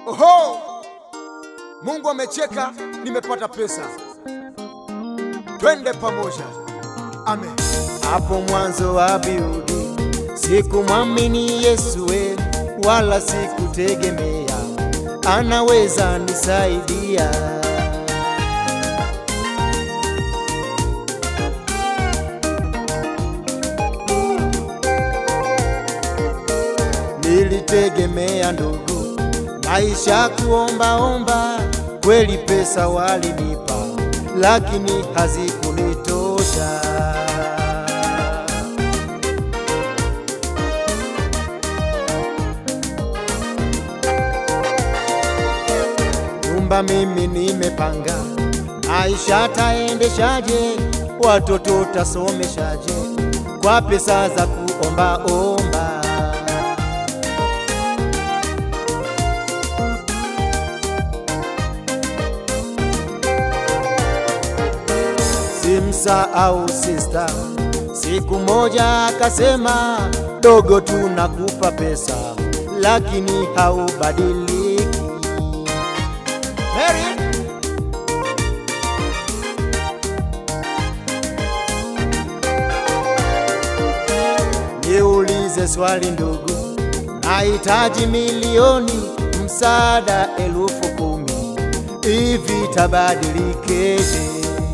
Oho, Mungu amecheka, nimepata pesa. Twende pamoja, amen. Hapo mwanzo wa Biblia sikumwamini Yesu we, wala sikutegemea anaweza nisaidia. Nilitegemea ndugu, maisha kuombaomba, kweli pesa walinipa, lakini hazikunitosha. Nyumba mimi nimepanga, maisha taendeshaje? Watoto tasomeshaje? Kwa pesa za kuombaomba. Simsahau sista, siku moja akasema, dogo, tunakupa pesa lakini haubadiliki. Mary, niulize swali ndugu, nahitaji milioni, msaada elfu kumi, hivi tabadilikeje?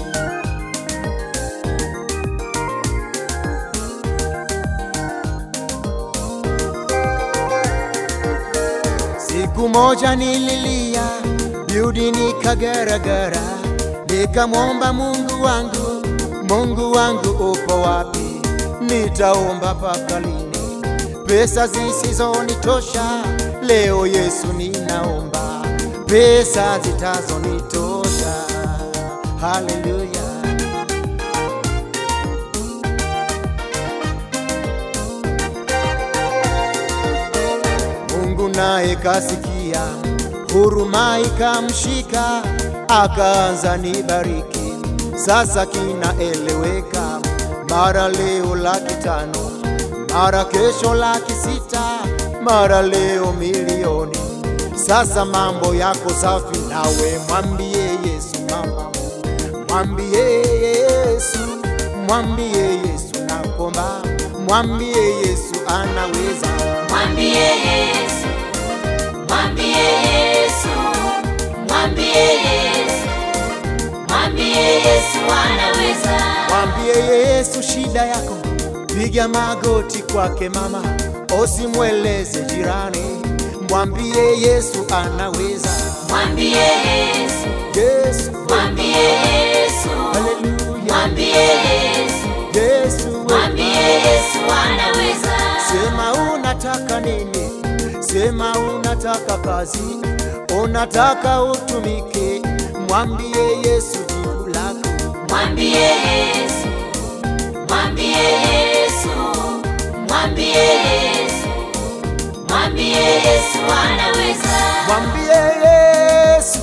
Siku moja nililia, biudi nikagaragara, nikamwomba Mungu wangu, Mungu wangu upo wapi? Nitaomba mpaka lini? Pesa zisizonitosha, leo Yesu ninaomba pesa zitazonitosha. Haleluya. Mungu naye kasikia, huruma ikamshika, akaanza nibariki. Sasa kinaeleweka, mara leo laki tano, mara kesho laki sita, mara leo milioni. Sasa mambo yako safi, nawe mwambie Yesu mama, mwambie Yesu, mwambie Yesu nakomba, mwambie Yesu anaweza. Mwambie Yesu, mwambie Yesu, mwambie Yesu, mwambie Yesu anaweza. Mwambie Yesu shida yako, piga magoti kwake mama, usimweleze jirani. Mwambie Yesu anaweza. Mwambie Yesu, Yesu, mwambie Yesu, haleluya. mwambie Yesu, Yesu, mwambie Yesu anaweza. sema unataka nini? Sema unataka kazi, unataka utumike. Mwambie Yesu jibu lako. Mwambie Yesu, mwambie Yesu, mwambie Yesu, mwambie Yesu anaweza. Mwambie Yesu,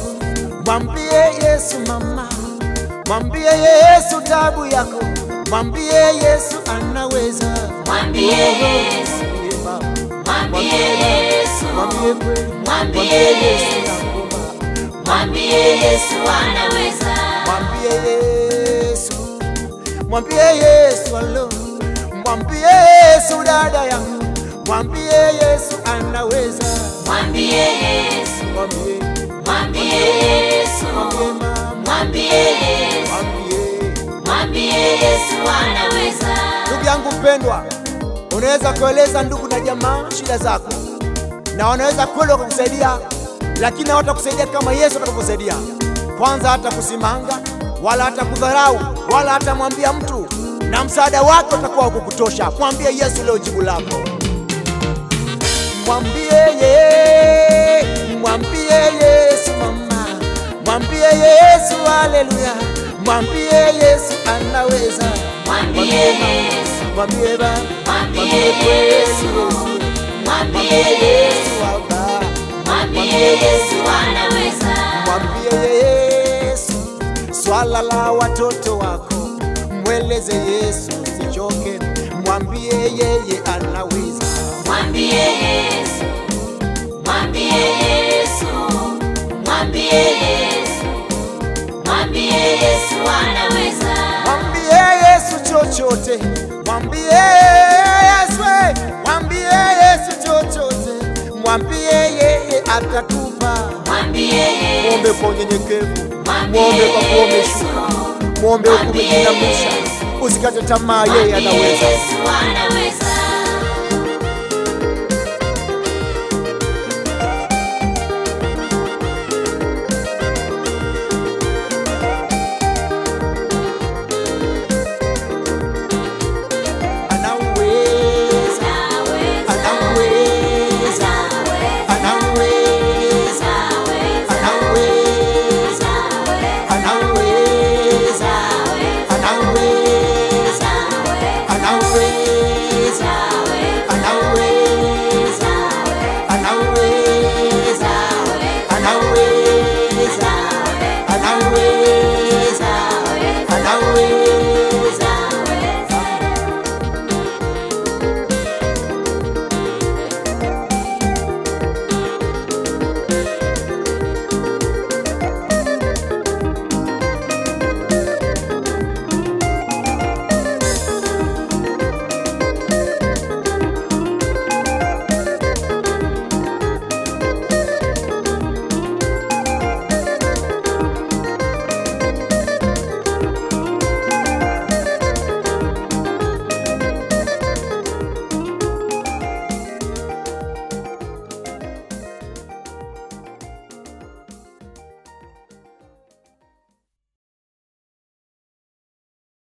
mwambie Yesu mama, mwambie Yesu tabu yako, mwambie Yesu anaweza. Mwambie Yesu, Mwambie mama, mwambie Yesu, mwambie kweli, Mwambie mwambie Yesu Yesu. nakuomba. mwambie Yesu anaweza. Mwambie Yesu, mwambie Yesu alo, mwambie Yesu dada yangu, mwambie Yesu anaweza. Mwambie Yesu, Mwambie, mwambie Yesu, mwambie mama, mwambie Yesu, mwambie mwambie Yesu anaweza. Ndugu yangu mpendwa, unaweza kueleza ndugu na jamaa shida zako, na wanaweza kweli wakakusaidia, lakini hawatakusaidia kama Yesu atakavyosaidia. Kwanza hata kusimanga wala hata kudharau wala hata mwambia mtu, na msaada wake utakuwa wa kukutosha. Mwambie Yesu leo jibu lako. Mwambie ye, mwambie Yesu mama, mwambie Yesu haleluya, mwambie Yesu anaweza. Mwambie mama, Yesu, mwambie baba, mwambie mwambie kweli Yesu, Yesu, mwambie Yesu Yesu, baba, mwambie Yesu anaweza. mwambie Yesu swala la watoto wako, mweleze Yesu usichoke, mwambie yeye anaweza. Mwambie Yesu, mwambie Yesu, anaweza. Mwambie Yesu chochote, mwambie Yesu, eh, mwambie Yesu chochote, mwambie yeye atakupa. Mwambie Mwombe Yesu, kwa unyenyekevu, mwambie mwombe kwa kuwa Yesu, umeshuka, mwombe huku mwambie umejinamisha, Yesu. usikate tamaa, yeye mwambie anaweza. Yesu anaweza.